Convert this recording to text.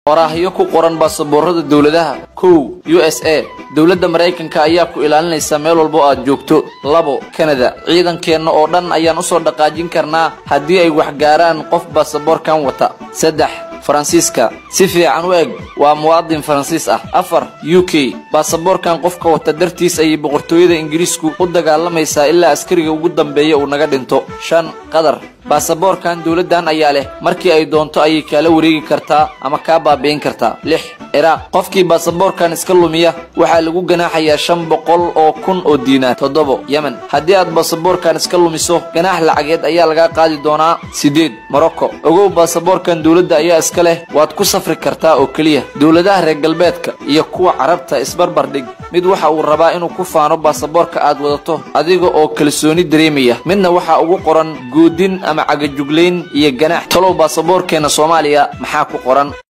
waraahyo ku qoran baasaboorada dowladaha kow u s a dowladda maraykanka ayaa ku ilaalinaysa meel walbo aad joogto labo kanada ciidankeenna oo dhan ayaan usoo dhaqaajin karnaa haddii ay wax gaaraan qof baasaboorkan wata saddex faransiiska si fiican u eg waa muwaadin faransiis ah afar u k baasaboorkan qofka wata dartiis ayay boqortooyada ingiriisku u dagaalamaysaa ilaa askariga ugu dambeeya uu naga dhinto shan qatar baasaboorkan dowladdan ayaa leh markii ay doonto ayay kaala wareegi kartaa ama kaa baabi'in kartaa lix ciraaq qofkii baasaboorkan iska lumiya waxaa lagu ganaaxayaa shan boqol oo kun oo diinaar toddobo yemen haddii aad baasaboorkan iska lumiso ganaax lacageed ayaa lagaa qaadi doonaa siddeed morocco ogow baasaboorkan dowladda ayaa iska leh waad ku safri kartaa oo keliya dowladaha reer galbeedka iyo kuwa carabta isbarbar dhig mid waxa uu rabaa inuu ku faano baasaboorka aad wadato adiga oo kalsooni dareemaya midna waxaa ugu qoran goodin ama cagajuglayn iyo ganaax talow baasaboorkeenna soomaaliya maxaa ku qoran